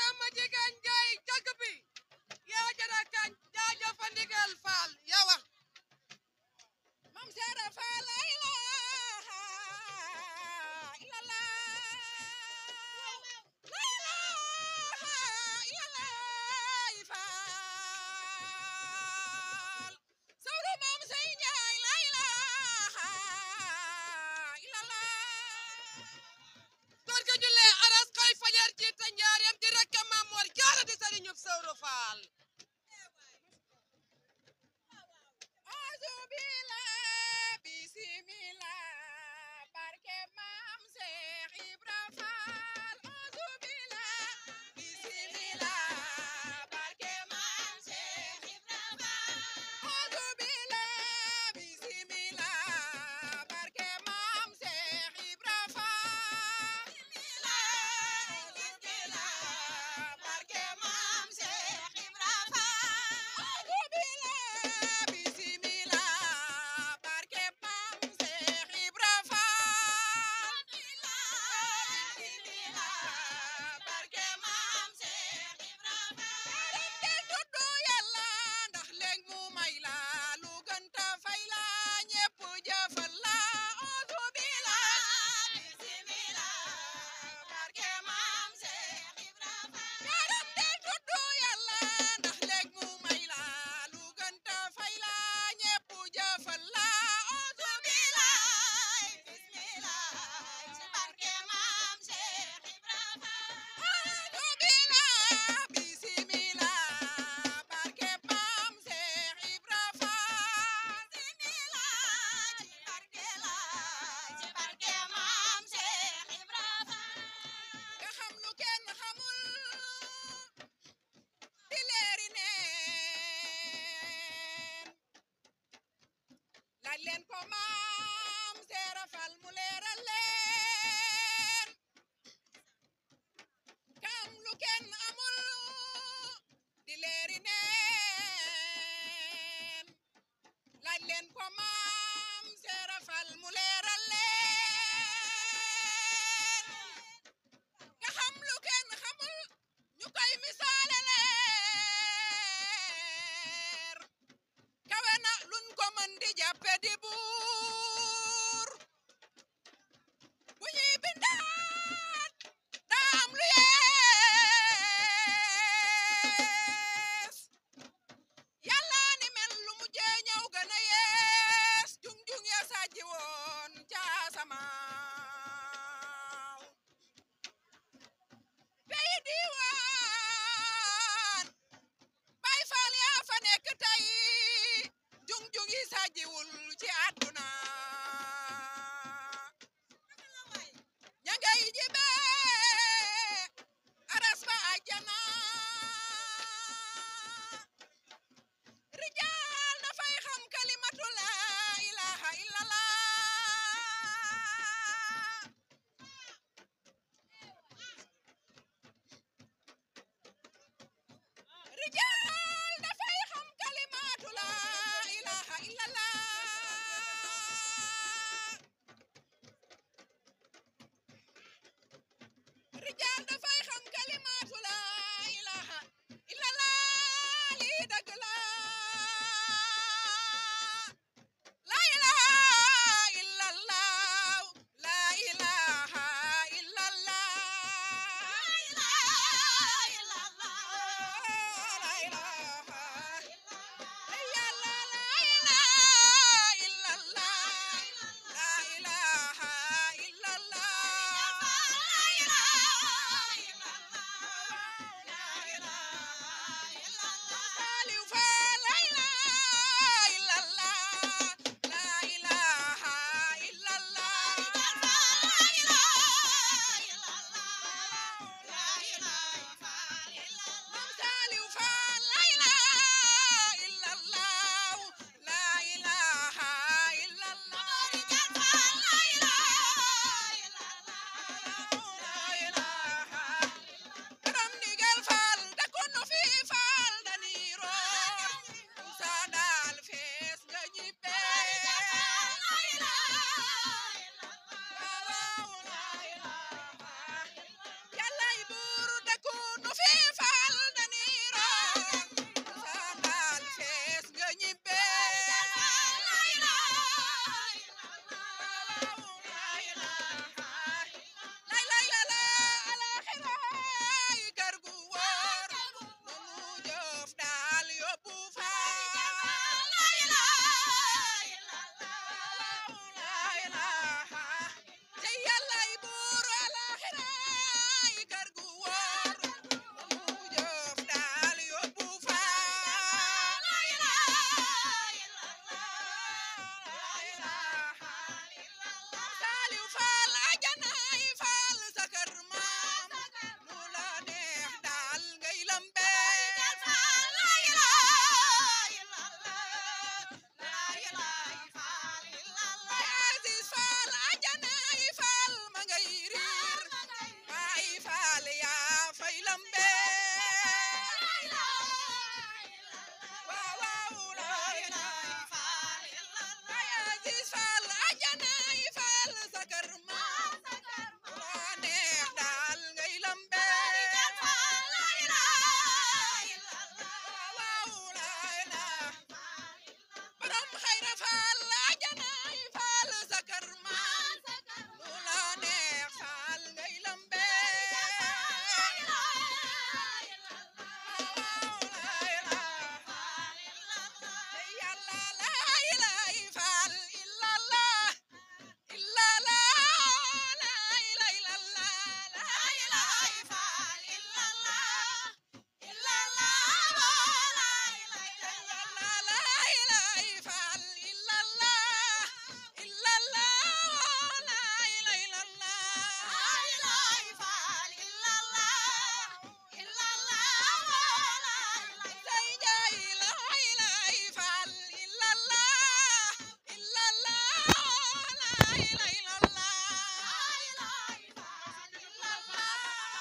ma jigéen jaay jagg bi yaa jara kañ jaajëfa ndigal faal yaa wax mam seera faal la ilaha illallah la ilaha illallah faal sawru mam sey njaay la ilaha illallah góor ga jullee aras koy fajar jiite njaareem di rakka Maam Mor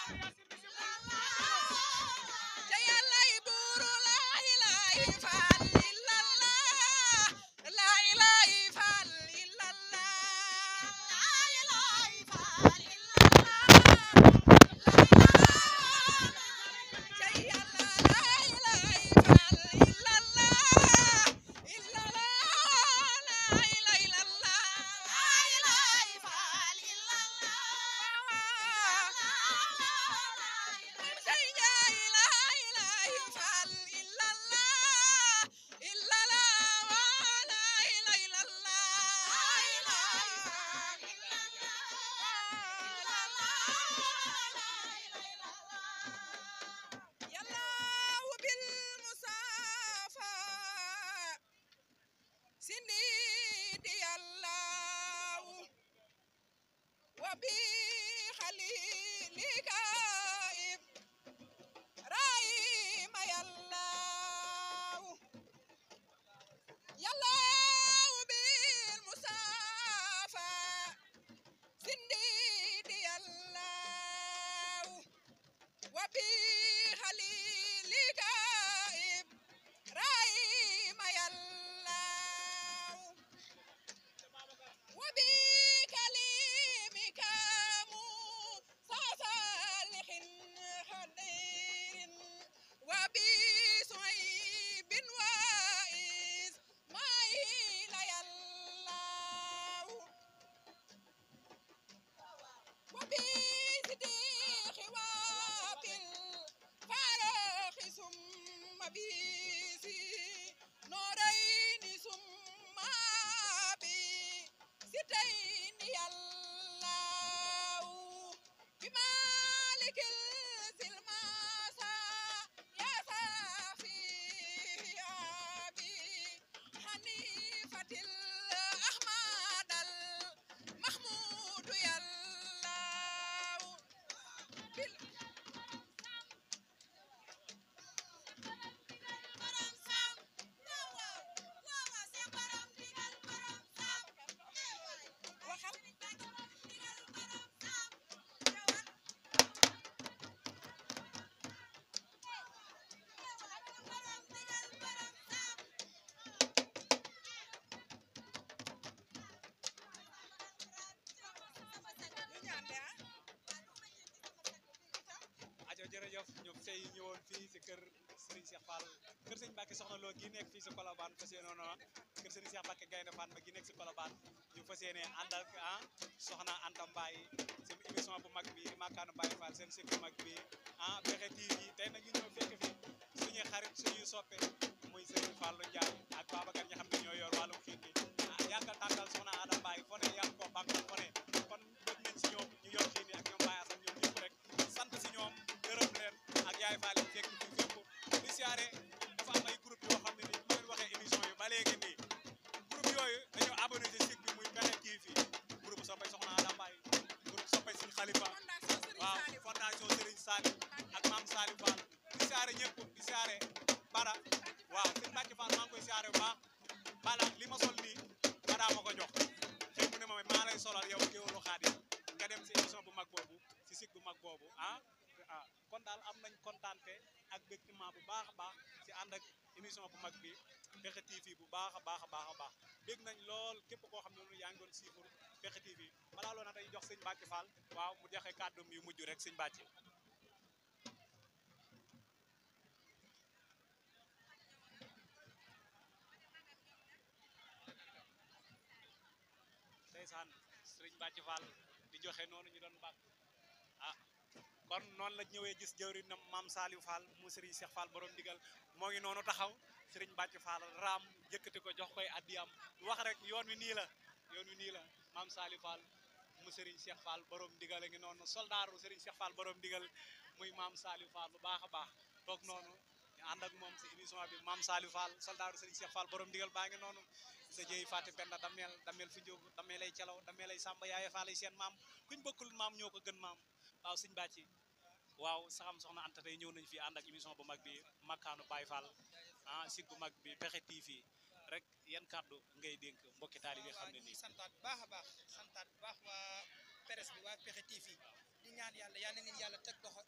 te yàllay buuru laa ilaaha faal illallah laa ilaaha faal illallah laa ilaaha faal illallah te yàlla laa ilaaha faal illallah illallah laa ilaaha illallah laa ilaaha faal Sindidi Allah وبخليلك إبراهيم يالله يالله بالمصافى سنديد يالله وبخليلك إبراهيم يالله وبكلمك موسى صالح خدير وبصعيب وإسماعيل يالله وبصديق وبالفرح ثم بيسي نورين ثم بستين يالله بمالك الزلماسة يا صافي أبي حنيفة الأحمد المحمود يالله بال- ajo jërëjëf ñoom tey ñëwoon fii si kër Serigne Cheikh Fall kër Serigne Mbacke soxna Lo gi nekk fii si Colobane fas yéene noonu kër Serigne Cheikh Mbacke Gaynde Fatma gi nekk si Colobane ñu fas yéene ànd ak ah soxna Anta Mbaye seen émission bu mag bi di Makkaanu Baye Fall seen sëñ bu mag bi ah Pexxe TV tey nag ñu ñëw fekk fi suñuy xarit suñuy soppe muy Serigne Fallou Ndiaye ak Babacar ñi xam ne ñoo yor wàllum xiit bi ah yàggal tàggal soxna Ada Mbaye fo ne yàgg koo bàkkal fo ne kon bëgg nañ si ñoom ñu yor xiit yi ak ñoom Baye Assane ñoom ñëpp rek sant si ñoom gërëm leen ak yaay Fall yi fekk fi fépp di siyaare dafa am ay groupe yoo xam ne nii bu leen waxee émission yi ba léegi nii groupe yooyu dañoo abonné ci site bi muy Pexxe TV groupe soppay soxna Ada Mbaye groupe soppay Sëñ Khalifa waaw fondation Serigne Saliou ak Mame Saliou Fall di siyaare ñëpp di siyaare Bara waaw Sëñ Mbacke Fall maa ngi koy siyaare bu baax Bala li ma sol nii Bara ma ko jox xëy mu ne ma maa lay solal yow géwélu Xaadim nga dem si émission bu mag boobu si site bu mag boobu ah ah kon daal am nañ kontaante ak bégtement bu baax a baax si ànd ak émission bu mag bi Pexxe TV bu baax a baax a baax a baax bég nañ lool képp koo xam ne noonu yaa ngi doon siifur Pexxe TV balaa loolu nag day jox sëñ Mbacke Fall waaw mu joxe kàddum yu mujj rek sëñ Mbacke ndeysaan sëriñ Mbacke Fall di joxe noonu ñu doon bàkk ah kon noonu la ñëwee gis jëwriñ na maam Saliou Fall mu sëriñ Cheikh Fall borom digal moo ngi noonu taxaw sëriñ Mbacke Fall raam yëkkati ko jox koy addiyam wax rek yoon wi nii la yoon wi nii la maam Saliou Fall mu sëriñ Cheikh Fall borom digal a ngi noonu soldaaru sëriñ Cheikh Fall borom digal muy maam Saliou Fall bu baax a baax toog noonu ñu ànd ak moom si émission bi maam Saliou Fall soldaaru sëriñ Cheikh Fall borom digal baa ngi noonu sa jëy fàtte penda dameel dameel fi njóogu dameel ay calaw dameel ay sàmba yaaye faal ay seen maam kuñ bokkul maam ñoo ko gën maam waaw sëñ bàcci waaw saxam soxna Anta tey ñëw nañ fi ànd ak émission bu mag bi makkaanu Baye Fall ah site bu mag bi Pexxe TV rek yan kàddu ngay dénk mbokki taali bi xam ne ñu nii ngi santaat bu baax a baax santaat bu baax waa presse bi waa Pexxe TV di ñaan yàlla yal na leen yàlla teg loxo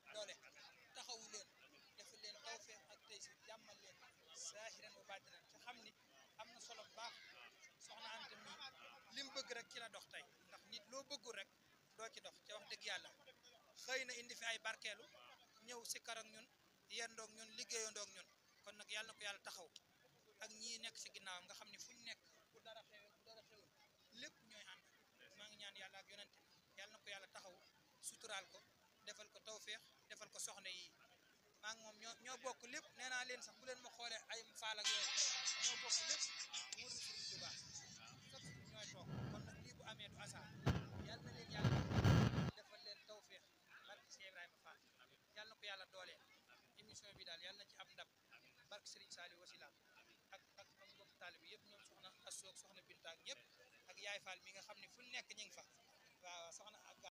xëy na indi fi ay barkeelu ñëw si kar ak ñun yendoog ñun liggéeyandoog ñun kon nag yàlla na ko yàlla taxaw ak ñii nekk si ginnaawam nga xam ne fu ñu nekk bu dara xewee bu dara xewul lépp ñooy ànd maa ngi ñaan yàlla ak yonente yàlla na ko yàlla taxaw suturaal ko defal ko tawféex defal ko soxna yi maa ngi moom ñoo ñoo bokk lépp nee naa leen sax bu leen ma xoolee ay faal ak yooyu ñoo bokk lépp wóor na Sëriñ Tuubaa sax ñooy toog kon nag lii bu amee du asaar yàlla na leen yàlla defal leen tawféex barke si Ibrahima Fall yàlla na ko yàlla dooleel émission bi daal yàlla na ci am ndam barke Serigne Saliou Wasila ak ak ak mbokk taalibe yëpp ñoom soxna Assook soxna Binta ak ñëpp ak Yaay Fall mi nga xam ne fu nekk ñu ngi fa waaw soxna ak